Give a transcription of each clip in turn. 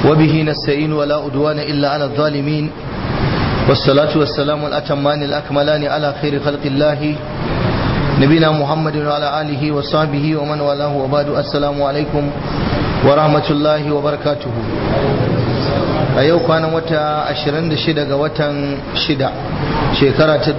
وبه نستعين ولا أدوان إلا على الظالمين والصلاة والسلام الأتمان الأكملان على خير خلق الله نبينا محمد وعلى آله وصحبه ومن والاه وبعد السلام عليكم ورحمة الله وبركاته a yau kwanan wata 26 ga watan 6 shekara ta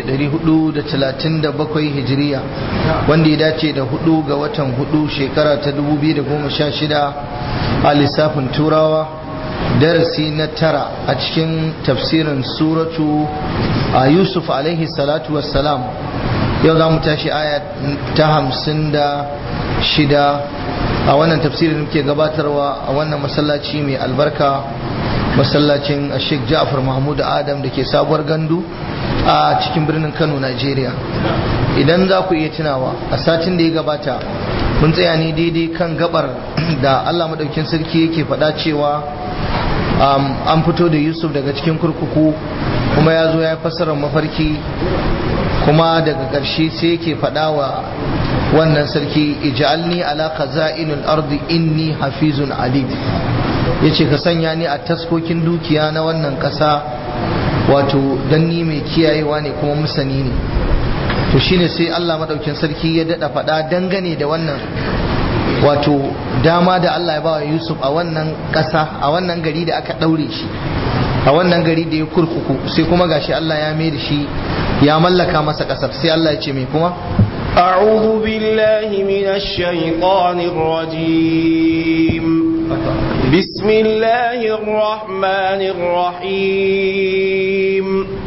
1437 hijiriya wanda ya dace da 4 ga watan 4 shekara ta 2016 a lissafin turawa darasi na tara a cikin tafsirin suratu a yusuf alaihi salatu wassalam yau za mu tashi aya ta hamsin da shida a wannan tafsirin muke gabatarwa a wannan masallaci mai albarka masallacin Sheikh Ja'far Mahmud Adam da ke sabuwar gandu a cikin birnin Kano Najeriya idan za ku iya tunawa a satin da ya gabata mun tsaya ne daidai kan gabar da Allah madaukin sarki yake faɗa cewa an fito da Yusuf daga cikin kurkuku kuma ya zo ya fassara mafarki kuma daga ƙarshe sai yake faɗa wa wannan sarki ij'alni ala khaza'inul ardi inni hafizun alim yace ka sanya ni a taskokin dukiya na wannan ƙasa wato dan ni mai kiyayewa ne kuma musani ne to shine sai Allah madaukin sarki ya dada faɗa dangane da wannan wato dama da Allah ya bawa Yusuf a wannan ƙasa a wannan gari da aka ɗaure shi a wannan gari da ya kurkuku sai kuma gashi Allah ya mai da shi ya mallaka masa ƙasar sai Allah ya ce mai kuma أعوذ بالله من الشيطان الرجيم بسم الله الرحمن الرحيم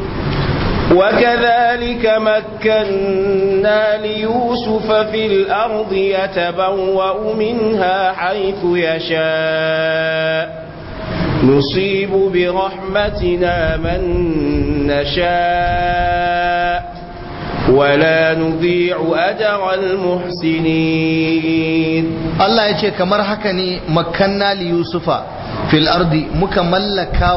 وكذلك مكنا ليوسف في الأرض يتبوأ منها حيث يشاء نصيب برحمتنا من نشاء ولا نضيع أجر المحسنين الله يجي كمر حكني مكنا ليوسف في الأرض مكملكا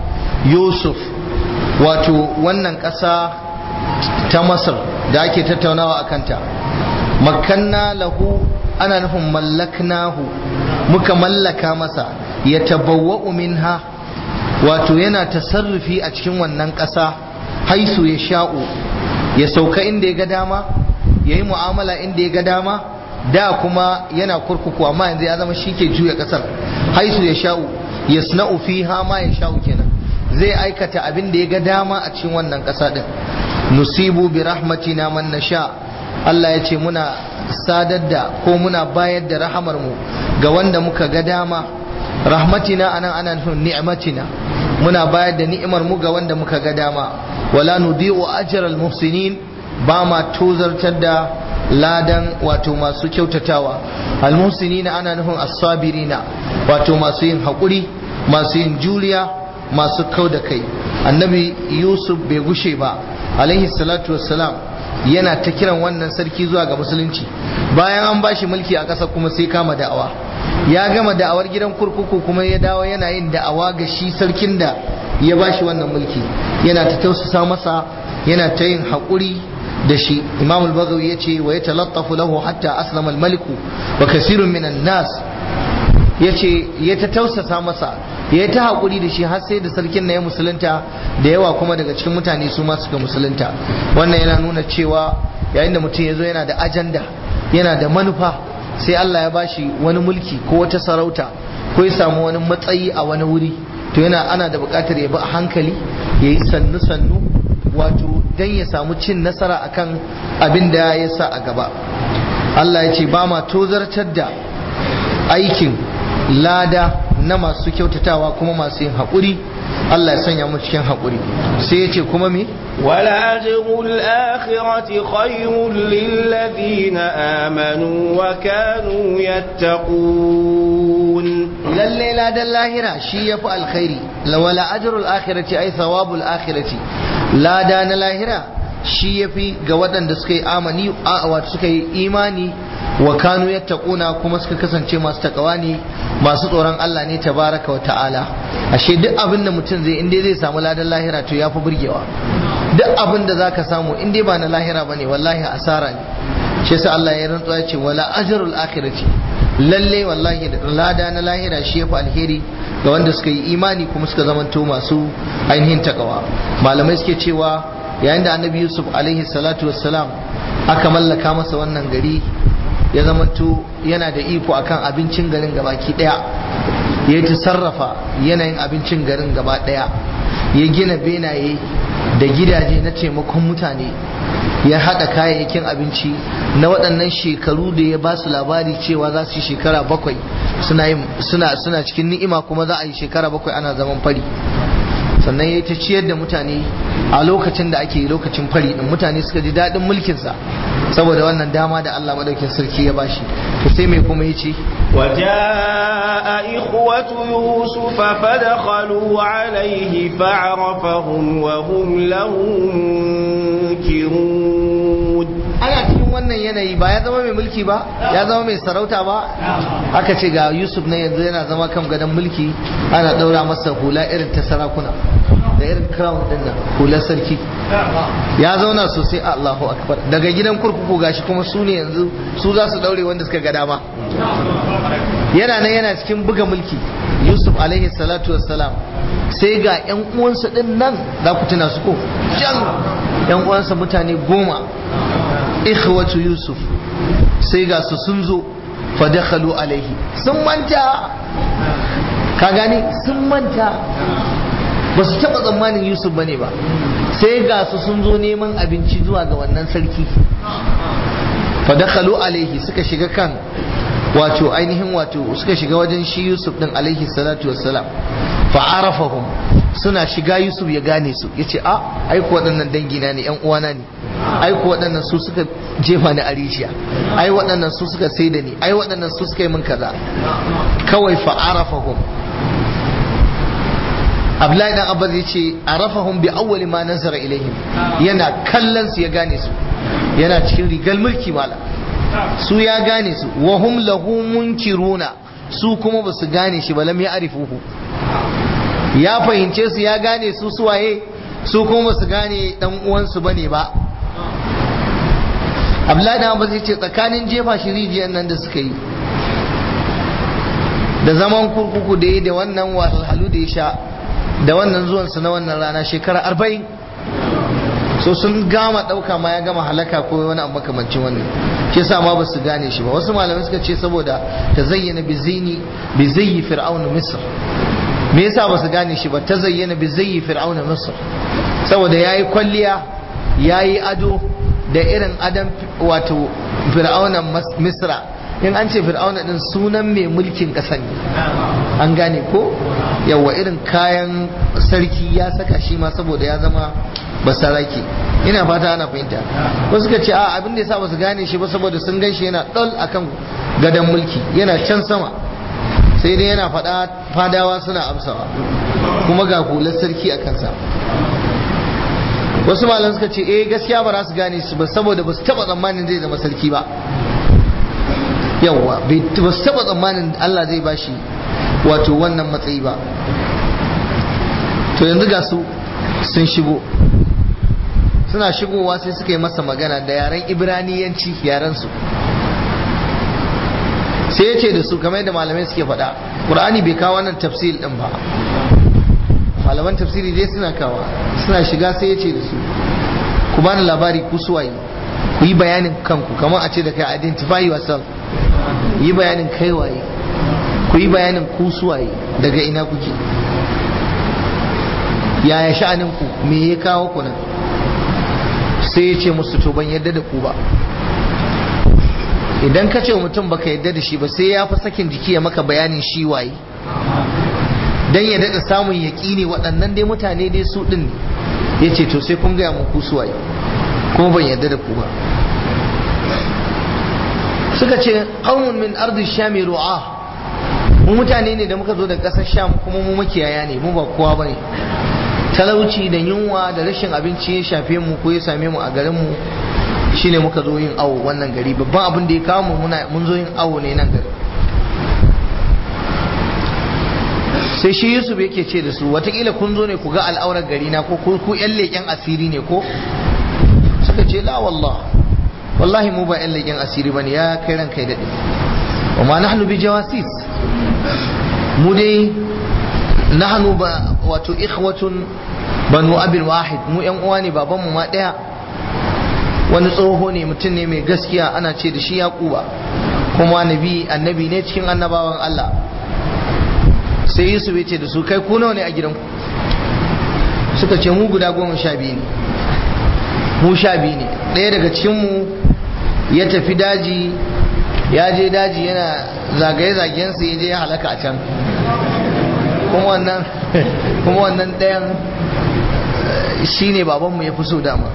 يوسف wato wannan ƙasa ta masar da ake tattaunawa a kanta makanna lahu ana nufin mallaknahu muka mallaka masa ya tabawwa'u minha wato yana tasarrufi a cikin wannan ƙasa haisu ya sha'u ya sauka inda ya ga dama ya yi mu'amala inda ya ga dama da kuma yana kurkuku amma yanzu ya zama shi ke juya ƙasar haisu ya sha'u ya sna'u fiha ma ya sha'u kenan zai aikata abin da ya ga dama a cikin wannan ƙasa ɗin nusibu bi rahmatina man nasha Allah ya ce muna sadar da ko muna bayar da rahamar mu ga wanda muka ga dama rahmatina anan ana nufin ni'matina muna bayar da ni'imar mu ga wanda muka ga dama wala nudi'u ajral muhsinin ba ma tozartar da ladan wato masu kyautatawa al muhsinina ana nufin as-sabirina wato masu yin haƙuri masu yin juriya masu kau da kai annabi yusuf bai gushe ba alaihi salatu wassalam yana ta kiran wannan sarki zuwa ga musulunci bayan an bashi mulki a ƙasa kuma sai kama da'awa ya gama da'awar gidan kurkuku kuma ya dawo yana yin da'awa ga shi sarkin da ya bashi wannan mulki yana ta tausasa masa yana ta yin haƙuri da shi imam al-bagawi ya ce wa ya talattafu lahu hatta aslama al-maliku wa kasirun minan nas ya ce ya ta tausasa masa ya ta haƙuri da shi har sai da sarkin na ya musulunta da yawa kuma daga cikin mutane su ma suka musulunta wannan yana nuna cewa yayin da mutum ya zo yana da ajanda yana da manufa sai Allah ya bashi wani mulki ko wata sarauta ko ya samu wani matsayi a wani wuri to yana ana da buƙatar ya bi a hankali ya yi sannu sannu wato dan ya samu cin nasara akan abin da ya sa a gaba Allah ya ce ba ma tozartar da aikin lada na masu kyautatawa kuma masu yin haƙuri Allah ya sanya mu cikin haƙuri sai ya ce kuma me wala ajrul akhirati khayrun lil ladina amanu wa kanu yattaqun lalle ladan lahira shi yafi alkhairi wala ajrul akhirati ay thawabul akhirati lada na lahira shi yafi ga waɗanda suka yi amani wato suka yi imani wa kanu yattaquna kuma suka kasance masu takawa ne masu tsoron Allah ne tabaraka wa ta'ala ashe duk abin da mutum zai inda zai samu ladan lahira to yafi burgewa duk abin da zaka samu in dai ba na lahira bane wallahi asara ne shi yasa Allah ya rantsuwa ya ce wala ajrul akhirati lalle wallahi lada na lahira shi yafi alheri ga wanda suka yi imani kuma suka zamanto masu ainihin takawa malamai suke cewa yayin da annabi yusuf alaihi salatu wassalam aka mallaka masa wannan gari ya zamanto yana da iko akan abincin garin gabaki daya ya ta sarrafa yanayin abincin garin gaba daya ya gina benaye da gidaje na taimakon mutane ya haɗa kayayyakin abinci na waɗannan shekaru da ya ba su labari cewa za su yi shekara bakwai suna cikin ni'ima kuma za a yi shekara bakwai ana zaman fari sannan ya ta ciyar da mutane a lokacin da ake lokacin fari din mutane suka ji daɗin mulkinsa saboda wannan dama da Allah madaukin sarki ya bashi to sai mai kuma ya ce وجاء إخوة يوسف فدخلوا عليه فعرفهم وهم له منكرون ana cikin wannan yanayi ba ya zama mai mulki ba ya zama mai sarauta ba aka ce ga yusuf na yanzu yana zama kan gadon mulki ana ɗaura masa hula irin ta sarakuna da irin crown din nan hular sarki ya zauna sosai Allahu akbar daga gidan kurkuku gashi kuma su ne yanzu su za su daure wanda suka ga dama yana nan yana cikin buga mulki yusuf alaihi salatu wassalam sai ga yan uwansa din nan za ku tuna su ko can yan uwansa mutane goma ikhwatu yusuf sai ga su sun zo fa dakhalu alaihi sun manta ka gane sun manta ba su taɓa tsammanin yusuf bane ba sai ga su sun zo neman abinci zuwa ga wannan sarki fadakhalu alaihi suka shiga kan wato ainihin wato suka shiga wajen shi yusuf din alaihi salatu wassalam fa'arafahum suna shiga yusuf ya gane su yace a aiko waɗannan dangina ne yan uwana ne aiko waɗannan su suka jefa ni a rijiya ai waɗannan su suka sai da ni ai waɗannan su suka yi min kaza kawai fa'arafahum Abdullahi dan Abbas ya ce arafahum bi awwali ma nazara ilaihim yana kallon su ya gane su yana cikin rigar mulki mala su ya gane su wa hum lahu munkiruna su kuma ba su gane shi ba lam ya arifuhu ya fahimce su ya gane su suwaye su kuma ba su gane dan uwansu bane ba Abdullahi dan Abbas ya ce tsakanin jefa shi rijiyar nan da suka yi da zaman kurkuku da yi da wannan wahalhalu da ya sha da wannan zuwansu na wannan rana shekara arba'in so sun gama ɗauka ma ya gama halaka ko wani abu makamancin wannan shi sa ma ba su gane shi ba wasu malamai suka ce saboda ta zayyana bi zini bi zayyi fir'auna misr me yasa ba su gane shi ba ta zayyana bi zayyi fir'auna misr saboda yayi kwalliya yayi ado da irin adam wato fir'aunan misra in an ce fir'auna din sunan mai mulkin ƙasa ne an gane ko yawa irin kayan sarki ya saka shi ma saboda ya zama basaraki ina fata ana fahimta wasu suka ce a abin da yasa ba su gane shi ba saboda sun gan shi yana ɗol akan gadon mulki yana can sama sai dai yana faɗa fadawa suna amsawa kuma ga hular sarki a kansa wasu malam suka ce eh gaskiya ba za su gane shi ba saboda ba su taɓa tsammanin zai zama sarki ba yawwa ba su taɓa tsammanin Allah zai bashi wato wannan matsayi ba to yanzu ga su sun shigo suna shigowa sai suka yi masa magana da yaren ibraniyanci yaren su sai ya ce da su kamar yadda malamai suke faɗa ƙur'ani bai kawo wannan tafsir ɗin ba malaman tafsiri dai suna kawa suna shiga sai ya ce da su ku bani labari ku suwaye ku yi bayanin kanku kamar a ce da kai identify yourself yi bayanin kai waye ku yi bayanin ku suwaye daga ina kuke yaya sha'anin ku me ya kawo ku nan sai ya ce musu to ban yadda da ku ba idan ka ce mutum baka yadda da shi ba sai ya fi sakin jiki ya maka bayanin shi waye dan ya daɗa samun yaƙini waɗannan dai mutane dai su ɗin ya ce to sai kun gaya mun ku suwaye kuma ban yadda da ku ba suka ce qaumun min ardi shami ru'a mu mutane ne da muka zo daga ƙasar sham kuma mu makiyaya ne mu ba kowa bane talauci da yunwa da rashin abinci ya shafe mu ko ya same mu a garin mu shine muka zo yin awo wannan gari babban abin da ya kawo mu muna mun zo yin awo ne nan gari sai shi Yusuf yake ce da su watakila kun zo ne ku ga al'aurar gari na ko ku yan leƙen asiri ne ko suka ce la wallah wallahi mu ba yan leƙen asiri bane ya kai ran kai daɗe wa ma nahnu bi jawasis mu dai nahnu ba wato ikhwatun banu abil wahid mu yan uwa ne babanmu ma daya wani tsoho ne mutum ne mai gaskiya ana ce da shi yaquba kuma nabi annabi ne cikin annabawan Allah sai Yusuf ya ce da su kai ku nawa ne a gidanku suka ce mu guda goma sha biyu ne mu sha biyu ne ɗaya daga cikinmu ya tafi daji ya je daji yana zagaye-zagayensa ya je ya halaka a can kuma wannan kuma wannan ɗayan shi ne babanmu ya fi so dama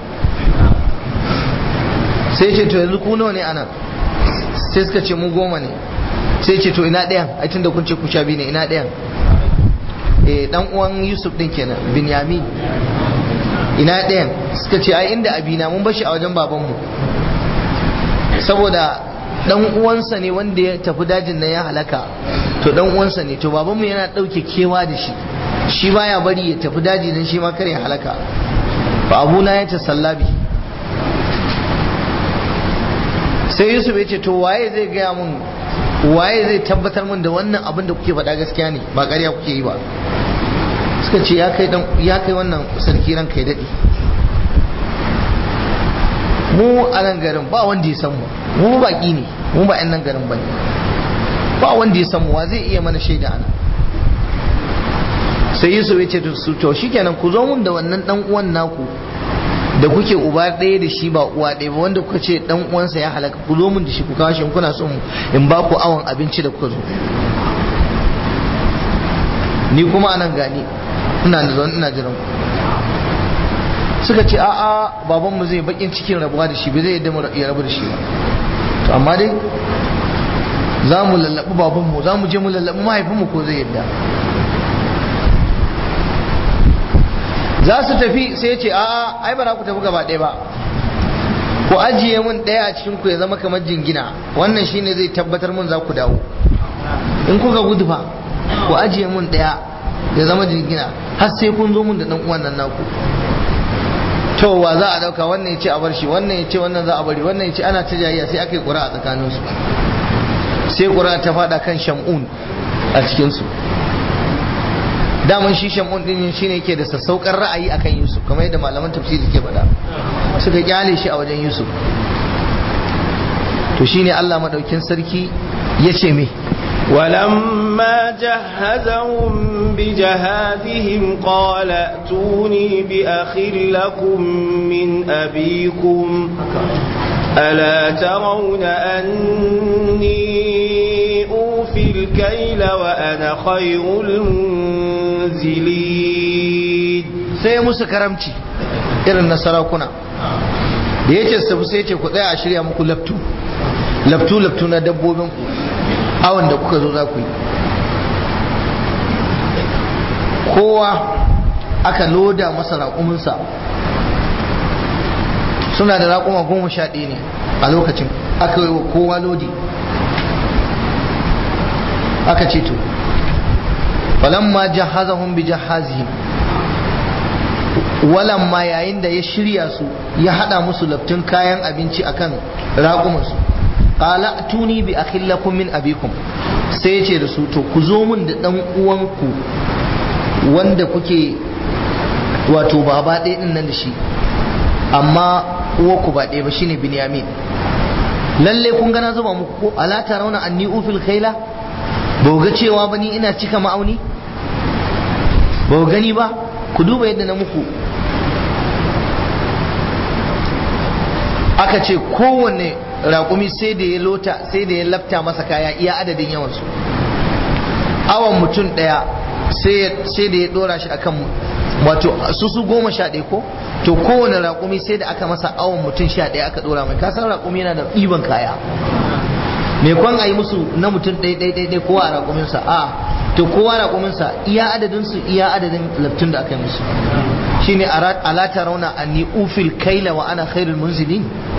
sai ce to yanzu ku nawa ne ana sai suka ce mu goma ne sai ce to ina ɗayan ai tunda kun ce ku sha biyu ne ina ɗayan eh dan uwan Yusuf din kenan Binyamin ina ɗayan suka ce ai inda abina mun bashi a wajen babanmu saboda dan uwansa ne wanda ya tafi dajin nan ya halaka to dan uwansa ne to babanmu yana ɗauke kewa da shi shi baya bari ya tafi daji dan shi ma kare ya halaka fa abuna ya ta sallabi sai Yusuf ya ce to waye zai gaya mun waye zai tabbatar mun da wannan abin da kuke faɗa gaskiya ne ba ƙarya kuke yi ba suka ce ya kai ya kai wannan sarki ran kai daɗi mu a nan garin ba wanda ya san mu mu baƙi ne mu ba 'yan nan garin ba ne ba wanda ya san mu wa zai iya mana shaida ana sai yusuf ya ce to shikenan ku zo mun da wannan dan uwan naku da kuke uba ɗaya da shi ba uwa ɗaya ba wanda kuka ce dan uwansa ya halaka ku zo mun da shi ku kawo shi in kuna son in ba ku awon abinci da kuka zo ni kuma anan gani ina da zan ina jiran ku suka ce a a babanmu zai bakin cikin rabuwa da shi bai zai yadda ya rabu da shi ba to amma dai za mu lallabi babanmu za mu je mu lallabi mahaifinmu ko zai yadda za su tafi sai ya ce a'a ai ba za ku tafi gaba ɗaya ba ku ajiye mun ɗaya a cikin ku ya zama kamar jingina wannan shine zai tabbatar mun za ku dawo in kuka gudu fa ku ajiye mun ɗaya ya zama jingina har sai kun zo mun da ɗan uwan nan naku to wa za a dauka wannan ya ce a bar shi wannan ya ce wannan za a bari wannan ya ce ana ta jayayya sai aka yi ƙura a tsakaninsu sai ƙura ta faɗa kan shamun a cikinsu daman shi shamun din shi ne ke da sassaukar ra'ayi akan yusuf kamar yadda malaman tafsiri ke faɗa suka kyale shi a wajen yusuf to shine allah maɗaukin sarki ya ce me ولما جهزهم بجهازهم قال ائتوني بأخ لكم من أبيكم ألا ترون أني أوفي الكيل وأنا خير المنزلين sai musu karamci irin na sarakuna da ya ce su sai ce ku tsaya a shirya muku laftu laftu laftu na dabbobin ku awon da kuka zo za ku yi kowa aka loda masa raƙuminsa suna da raƙuma goma sha ɗaya ne a lokacin aka yi wa kowa lodi aka ce to falamma jahazahum bi jahazihim walamma yayin da ya shirya su ya hada musu laftun kayan abinci akan raƙumansu qala tuni bi akhillakum min abikum sai ya ce da su to ku zo mun da dan uwanku wanda kuke wato baba ɗaya din nan da shi amma uwarku ba ɗaya ba shine binyamin lalle kun gana zuba muku ko ala tarawna anni ufil khaila ba ga cewa ba ni ina cika ma'auni ba gani ba ku duba yadda na muku aka ce kowanne raƙumi sai da ya lota sai da ya lafta masa kaya iya adadin yawansu awon mutum ɗaya sai da ya ɗora shi akan wato su su goma sha ɗaya ko to kowane raƙumi sai da aka masa awon mutum sha ɗaya aka ɗora mai kasan raƙumi yana da ɗiban kaya me kwan a yi musu na mutum ɗaya ɗaya ɗaya kowa a raƙuminsa a to kowa raƙuminsa iya adadin su iya adadin laftun da aka yi musu shine ala tarawna anni ufil kaila wa ana khairul munzilin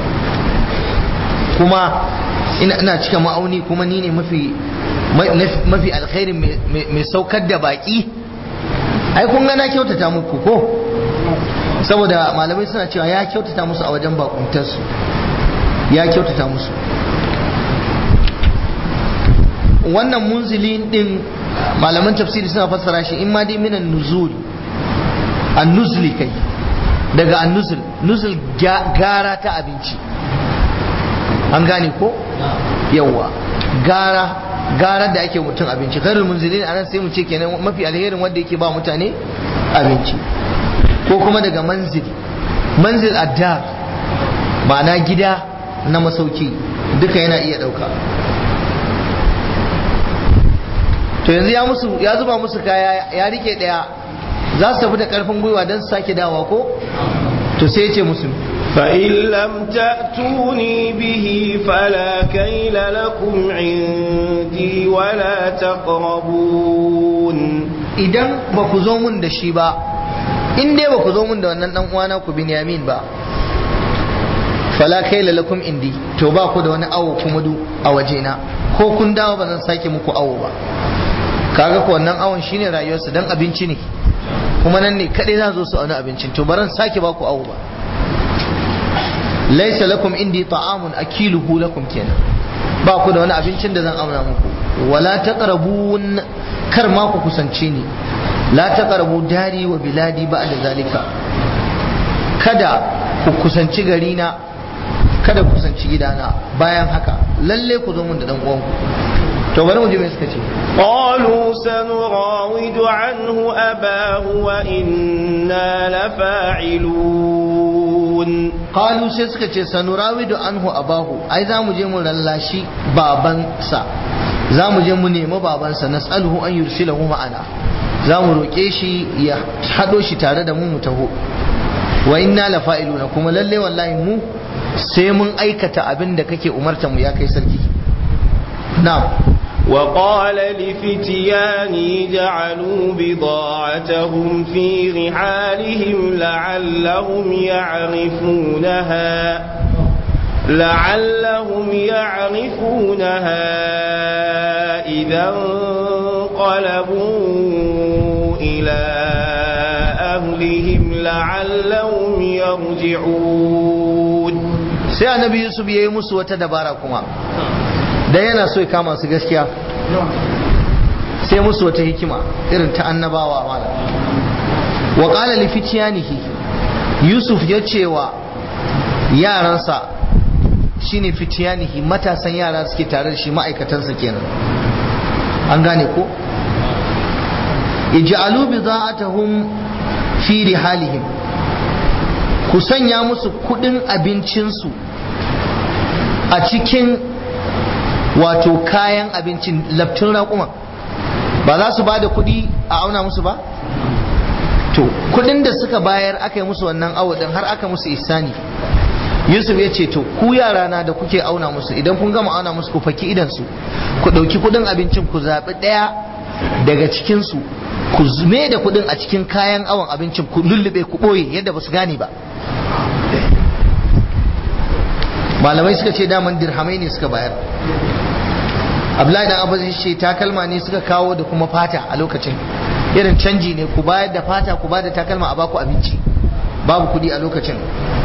kuma ina ina cika ma'auni kuma ni ne mafi mafi alkhairin mai saukar da baki ai kun ga na kyautata muku ko saboda malamai suna cewa ya kyautata musu a wajen bakuntarsu ya kyautata musu wannan munzilin din malaman tafsiri suna fassara shi in ma dai minan nuzul an-nuzli kai daga an-nuzul nuzul gara ta abinci an gane ko yawa gara gara da ake mutum abinci khairul munzilin anan sai mu ce kenan mafi alherin wanda yake ba mutane abinci ko kuma daga manzil manzil addar ma'ana gida na masauki duka yana iya dauka to yanzu ya musu ya zuba musu kaya ya rike daya za su tafi da karfin gwiwa don su sake dawa ko to sai ya ce musu فإن لم تأتوني به فلا كيل لكم عندي ولا تقربون idan ba ku zo mun da shi ba in dai ba ku zo mun da wannan dan uwana ku Binyamin ba fala kaila lakum indi to ba ku da wani awo kuma du a wajena ko kun dawo ba zan sake muku awo ba kaga ko wannan awon shine rayuwarsu dan abinci ne kuma nan ne kadai za zo su auna abincin to baran sake ba ku awo ba laisa lakum indi ta'amun akiluhu lakum kenan ba ku da wani abincin da zan auna muku wala taqrabun kar ma ku kusance ni la taqrabu dari wa biladi ba'da zalika kada ku kusanci gari na kada ku kusanci gidana bayan haka lalle ku zo mun da dan uwanku to bari mu ji me suka ce قالوا سنراود عنه أباه وإنا لفاعلون qalu sai suka ce sanurawidu anhu abahu ai za mu je mu lallashi babansa za mu je mu nemi babansa nas'aluhu an yursilahu ma'ana za mu roƙe shi ya haɗo shi tare da mu mu taho wa inna la fa'iluna kuma lalle wallahi mu sai mun aikata abin da kake umarta mu ya kai sarki na'am وقال لفتياني جعلوا بضاعتهم في رحالهم لعلهم يعرفونها لعلهم يعرفونها إذا انقلبوا إلى أهلهم لعلهم يرجعون sai annabi yusuf ya yi musu wata dabara kuma da yana so ya kama su gaskiya sai musu wata hikima irin ta annabawa mala wa qala li fityanihi yusuf ya ce wa yaransa shine fityanihi matasan yara suke tare da shi ma'aikatansa kenan an gane ko ij'alu bida'atahum fi rihalihim ku sanya musu kudin abincinsu a cikin wato kayan abincin labtun raƙuma ba za su ba da kuɗi a auna musu ba to kuɗin da suka bayar aka yi musu wannan awo din har aka musu isani yusuf ya ce to ku yara na da kuke auna musu idan kun gama auna musu ku faki idansu ku ɗauki kuɗin abincin ku zaɓi ɗaya daga cikinsu ku zume da kuɗin a cikin kayan awon abincin ku lullube ku ɓoye yadda ba su gane ba malamai suka ce daman dirhamai ne suka bayar abdullahi dan abu ce takalma ne suka kawo da kuma fata a lokacin irin canji ne ku bayar da fata ku bayar da takalma a baku abinci babu kudi a lokacin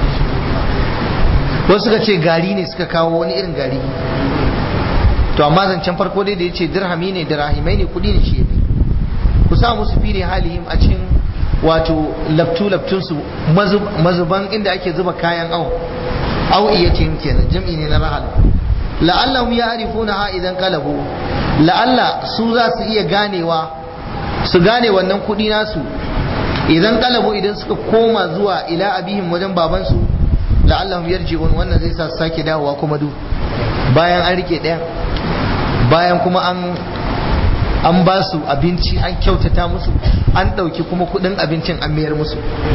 wasu suka ce gari ne suka kawo wani irin gari to amma zancen farko dai da ya ce dirhami ne dirahimai ne kudi ne shi ya ku sa musu fili halihim a cikin wato laftu laftunsu mazuban inda ake zuba kayan awo au iya ce kenan jam'i ne na rahal la'allahum ya'rifuna ha idan kalabu la'alla su za su iya ganewa su gane wannan kudi nasu idan kalabu idan suka koma zuwa ila abihim wajen babansu la'allahum yarji'un wannan zai sa su sake dawowa kuma du bayan an rike ɗaya bayan kuma an an ba su abinci an kyautata musu an ɗauki kuma kudin abincin an mayar musu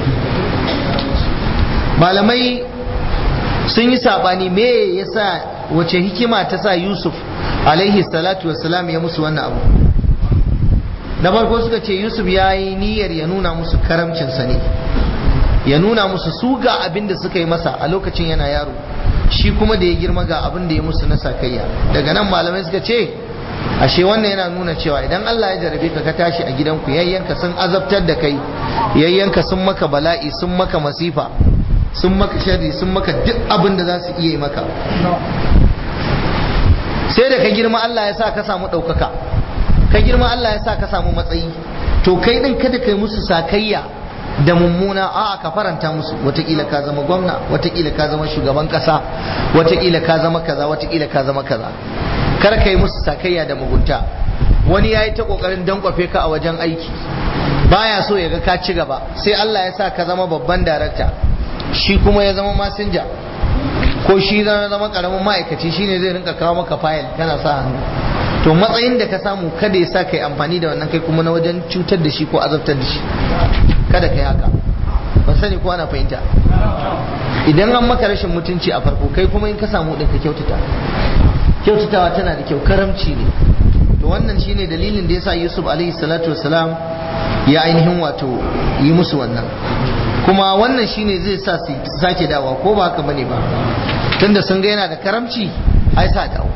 malamai sun yi sabani me yasa wace hikima ta sa Yusuf alaihi salatu wassalam ya musu wannan abu na farko suka ce Yusuf ya yi niyyar ya nuna musu karamcinsa ne ya nuna musu su ga abin da suka yi masa a lokacin yana yaro shi kuma da ya girma ga abin da ya musu na sakayya daga nan malamai suka ce ashe wannan yana nuna cewa idan Allah ya jarabe ka ka tashi a gidanku yayyanka sun azabtar da kai yayyanka sun maka bala'i sun maka masifa sun maka sharri sun maka duk abin da za su iya yi maka sai da ka girma Allah ya sa ka samu ɗaukaka ka girma Allah ya sa ka samu matsayi to kai din kada kai musu sakayya da mummuna a ka faranta musu watakila ka zama gwamna watakila ka zama shugaban kasa watakila ka zama kaza watakila ka zama kaza kar ka yi musu sakayya da mugunta wani ya yi ta kokarin dankwafe ka a wajen aiki baya so ya ga ka ci gaba sai Allah ya sa ka zama babban darakta shi kuma ya zama masinja ko shi zama karamin ma'aikaci shine zai rinka kawo maka fayil kana sa hannu to matsayin da ka samu kada ya sa kai amfani da wannan kai kuma na wajen cutar da shi ko azabtar da shi kada kai haka ban sani ko ana fahimta idan an maka rashin mutunci a farko kai kuma in ka samu din ka kyautata kyautatawa tana da kyau karamci ne to wannan shine dalilin da yasa Yusuf alaihi salatu wassalam ya ainihin wato yi musu wannan kuma wannan shine zai sa su sake dawa ko ba haka bane ba tunda sun ga yana da karamci ai sa dawo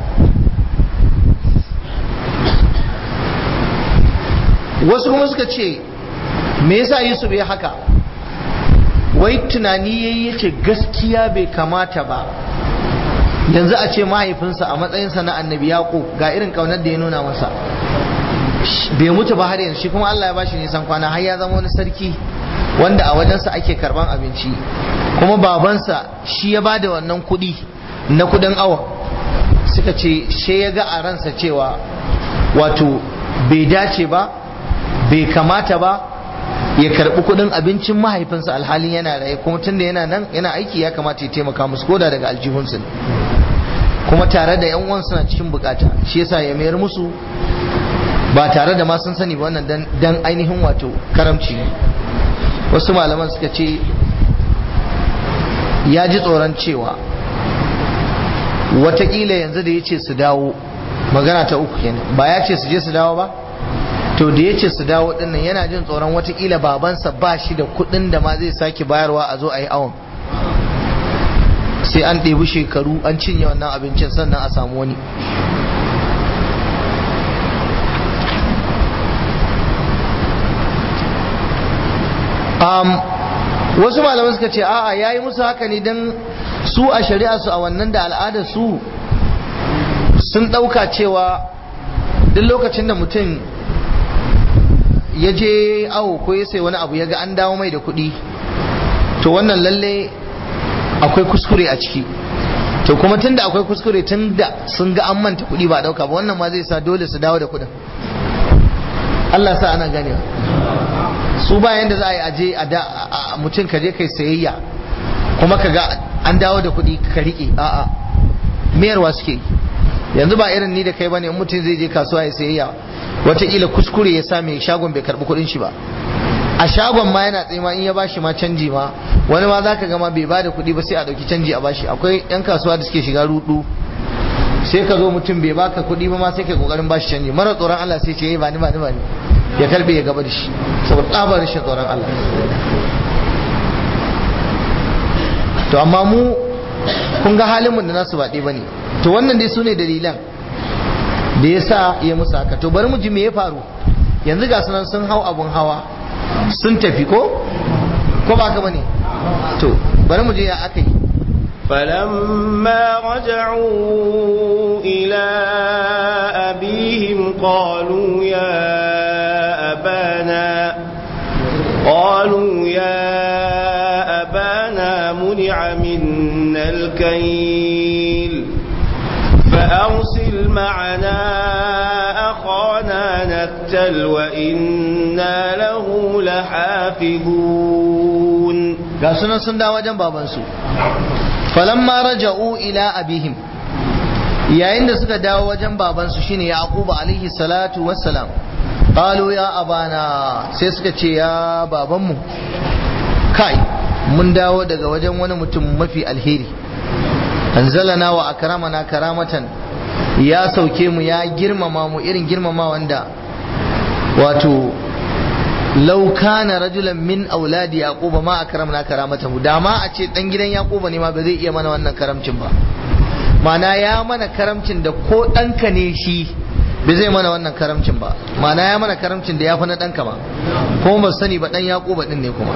wasu kuma suka ce me yasa Yusuf ya haka wai tunani yayi yace gaskiya bai kamata ba yanzu a ce mahaifinsa a matsayinsa na annabi yaqub ga irin kaunar da ya nuna masa bai mutu ba har yanzu shi kuma Allah ya bashi nisan kwana har ya zama wani sarki wanda a wajensa ake karban abinci kuma babansa shi ya bada wannan kuɗi na kudin awa suka ce she ya ga a ransa cewa wato bai dace ba bai kamata ba ya karbi kudin abincin mahaifinsa alhalin yana raye kuma tunda yana nan yana aiki ya kamata ya taimaka musu koda daga aljihunsu kuma tare da yan uwan suna cikin bukata shi yasa ya mayar musu ba tare da ma sun sani ba wannan dan ainihin wato karamci wasu malaman suka ce ya ji tsoron cewa watakila yanzu da ya ce su dawo magana ta uku kenan ba ya ce su je su dawo ba to da ya ce su dawo dinnan yana jin tsoron watakila babansa ba shi da kudin da ma zai sake bayarwa a zo a yi awon sai an ɗebi shekaru an cinye wannan abincin sannan a samu wani wasu malamai suka ce a'a yayi musu haka ne don su a shari'a su a wannan da al'adar su sun ɗauka cewa duk lokacin da mutum ya je awo ko ya sai wani abu ya ga an dawo mai da kuɗi to wannan lalle akwai kuskure a ciki to kuma tun da akwai kuskure tun da sun ga an manta kuɗi ba a ɗauka ba wannan ma zai sa dole su dawo da kuɗin Allah sa ana ganewa su bayan da za a yi aje a mutum ka je kai sayayya kuma ka ga an dawo da kuɗi ka riƙe a'a mayarwa suke yanzu ba irin ni da kai bane mutum zai je kasuwa ya sayayya wataƙila kuskure ya sa mai shagon bai karɓi kuɗin shi ba a shagon ma yana tsaye ma in ya bashi ma canji ma wani ma zaka ga ma bai bada kuɗi ba sai a ɗauki canji a bashi akwai yan kasuwa da suke shiga rudu sai ka zo mutum bai baka kuɗi ba ma sai ka kokarin bashi canji mara tsoron Allah sai ce ba ni ba ni ba ni ya karbe ya gaba da shi saboda tsabar rashin tsoron Allah to amma mu kun ga halin mu da nasu ba ɗaya bane to wannan dai sune dalilan da ya sa ya musu haka to bari mu ji me ya faru yanzu ga sunan sun hau abun hawa sun tafi ko ko ba ka bane to bari mu je ya aka yi فلما رجعوا إلى أبيهم قالوا يا أبانا قالوا يا أبانا منع منا الكيل فأرسل معنا أخانا نكتل وإنا له لحافظون ga sunan sun dawo wajen babansu falamma raja'u ila abihim yayin da suka dawo wajen babansu shine yaquba alaihi salatu wassalam qalu ya abana sai suka ce ya babanmu kai mun dawo daga wajen wani mutum mafi alheri anzalana wa akramana karamatan ya sauke mu ya girmama mu irin girmama wanda wato law kana rajulan min auladi yaquba ma akramna karamatahu da ma a ce dan gidan yaquba ne ma ba zai iya mana wannan karamcin ba mana ya mana karamcin da ko ɗanka ne shi bai zai mana wannan karamcin ba mana ya mana karamcin da ya fi na ɗanka ma kuma ba sani ba ɗan yaquba ɗin ne kuma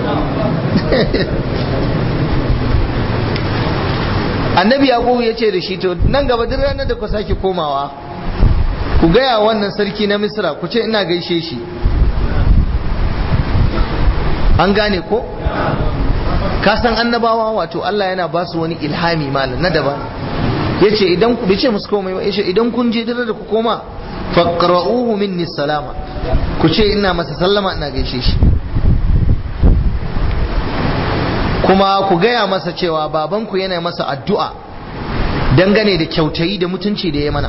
annabi yaqubu ya ce da shi to nan gaba duk ranar da ku sake komawa ku ku gaya wannan sarki na misra ku ce ina gaishe shi an gane ko ka san annabawa wato Allah yana ba su wani ilhami malam na daban yace idan ku bice musu komai ba yace idan kun je dare da ku koma faqra'uhu minni salama ku ce ina masa sallama ina gaishe shi kuma ku gaya masa cewa babanku yana masa addu'a dangane da kyautayi da mutunci da ya mana